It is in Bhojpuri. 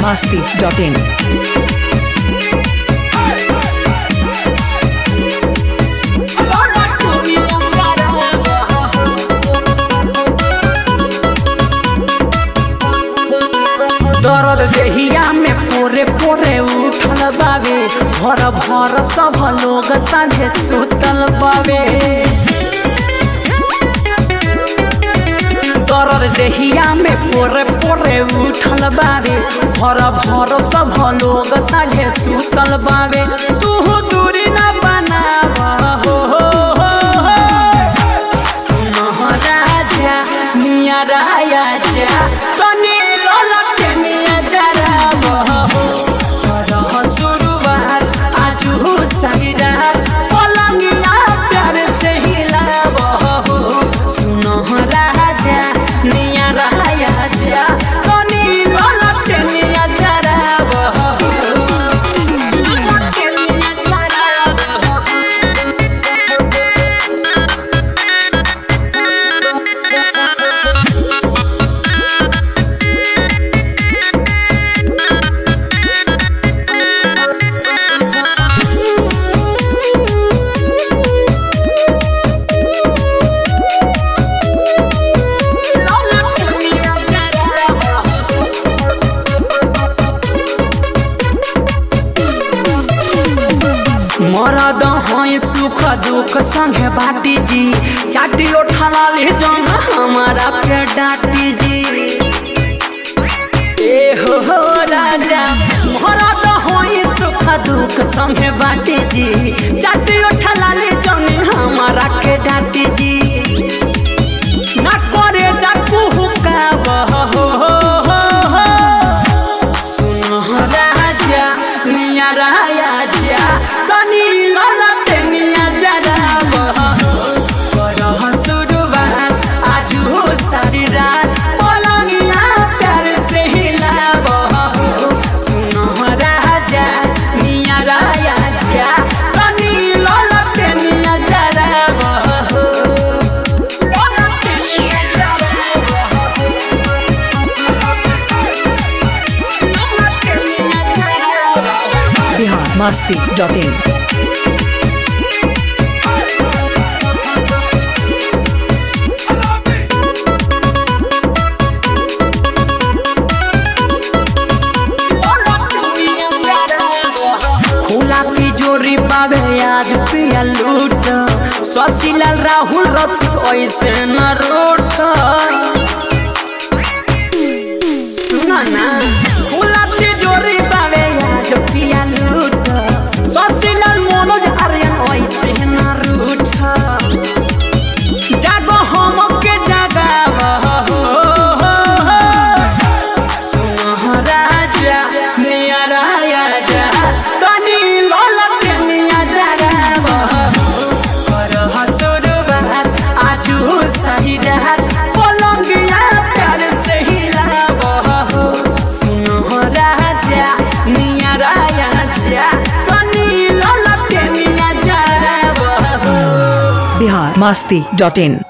masti.in. दर्द देहिया में पोरे पोरे उठल बावे भर भर सब लोग साझे सुतल बावे दर्द देहिया में पोरे पोरे उठल बावे भर भर सब लोग साझे सुतल बावे तू दूरी न बनावा हो हो हो हो सुनह राजा मिया राया जा तनी ललके मिया जरा बहो करह शुरुआत आजू सहिरा पलंगिया प्यार से हिला बहो सुनह राजा मिया राया जा तनी ललके मिया जरा बहो ललके मिया जरा बहो ललके मिया जरा बहो मरद हैं सुख दुख संगे बाटी जी चाटी उठा ले जन हमारा पे डाटी जी ए हो हो राजा मरद हैं सुख दुख संगे बाटी जी चाटी उठा ले जन हमारा के डाटी जी ना करे जा कुहुका बह हो हो हो हो सुनह राजा निया राया जा तनी ललटे निया जरा बह करह शुरुआत आजू सारी रात पलंगिया प्यार से हिला बह सुनह राजा निया राया जा तनी ललटे निया जरा बह ललटे निया जरा बह ललटे निया जरा बह Bihar masti.in. खुला तिजोरी पावे आज पिया लूट शशिलाल राहुल रसिक ऐसे न रूठ सुना ना खुला तिजोरी पावे आज पिया लूट शशिलाल मनोज आर्यन ऐसे न रूठ जागो हम के जगावा हो हो हो सुनह राजा निया राया जा तनी ललके निया जरा करह शुरुआत आजू सही रात पलंगिया प्यार से हिला सुनह राजा निया राया जा तनी ललके निया जरा Bihar masti.in.